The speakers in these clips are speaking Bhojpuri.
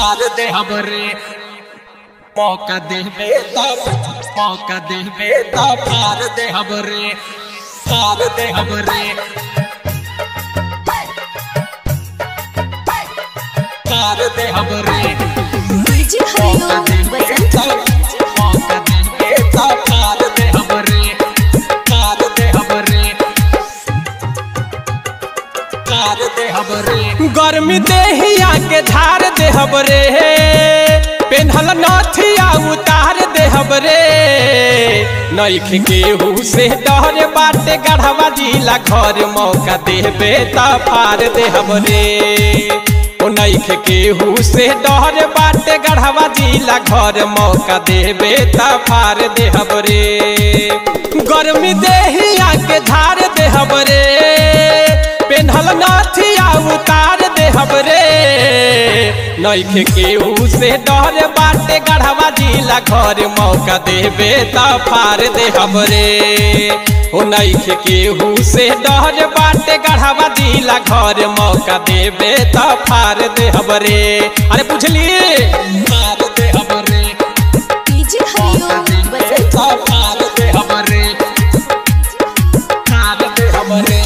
फार दे हमरे मौका देवे तब मौका देवे तब फार दे हमरे फार दे हमरे फार दे हमरे डीजे हरिओम बसंत मौका देवे तब फार दे हमरे फार दे हमरे फार दे हमरे गर्मी देहिया के धार देहब रे पेन्हल नथिया उतार देहब रे नैख केहू से डर बाटे गढ़वा जिला घर मौका देबे त फार देहब रे ओ नैख केहू से डर बाटे गढ़वा जिला घर मौका देबे त फार देहब रे गर्मी देहिया के धार देहब रे पेन्हल नाथिया उतार देहब रे नैखे केहू से डर बाटे गढ़वा जिला घर मौका देबे त फार देहब रे ओ नैखे केहू से डर बाटे गढ़वा जिला घर मौका देबे त फार देहब रे अरे पूछली फार दे हमरे डीजे हरिओम बसंत फार दे हमरे फार दे हमरे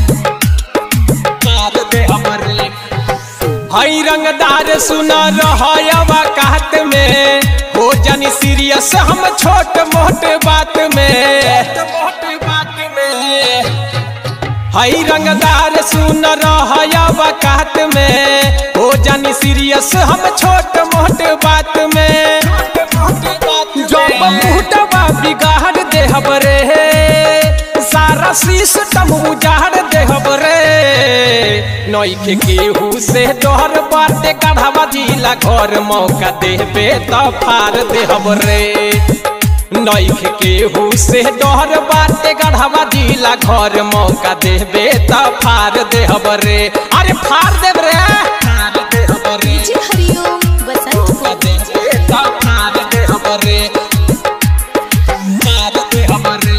फार दे हमरे हई रंगदार सुन रहवा कहत में हो जानी सीरियस हम छोट मोट बात में मोटी बात में हई रंगदार सुन रहवा कहत में हो जानी सीरियस हम छोट मोट बात में मोटी बात जब मुहटवा बिगाड़ देहब रे सारा सिस्टम उजाड़ देहब रे नैखे केहू से डर बाटे गढ़वा जिला घर मौका देबे त फार देहब रे नैख केहू से डर बाटे गढ़वा जिला घर मौका देबे त फार देहब रे अरे फार देब रे फार दे हमरे डीजे हरिओम बसंत फार दे हमरे फार दे हमरे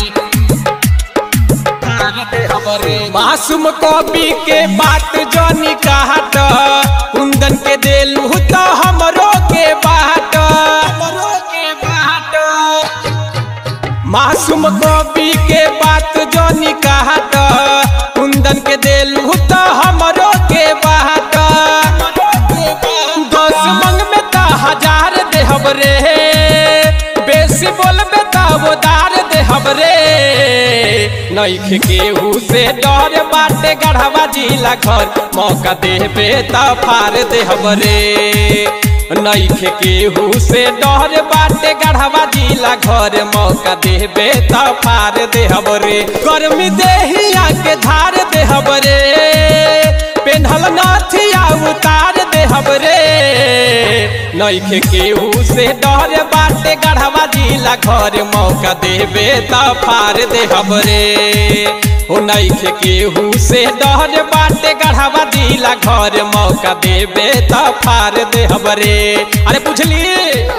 फार दे हमरे मासूम कवि के बात जनी कहत कुंदन के देलू तो हमरो के बाट हमरो के बाट मासूम कवि के बात जनी कहत कुंदन के देलू तो हमरो के बाट दस मंग में त हजार देहब रे बेसी बोलबे त उदार देहब रे नैख केहू से डर बाटे गढ़वा जिला घर मौका देबे त फार देहब रे नैख केहू से डर बाटे गढ़वा जिला घर मौका देबे त फार देहब रे गर्मी देहिया के धार देहब रे पेन्हल नाथिया उतार देहब रे नैखे केहू से डर बाटे गढ़वा जिला घर मौका देबे त फार देहब रे ओ नैखे केहू से डर बाटे गढ़वा जिला घर मौका देबे त फार देहब रे अरे पूछली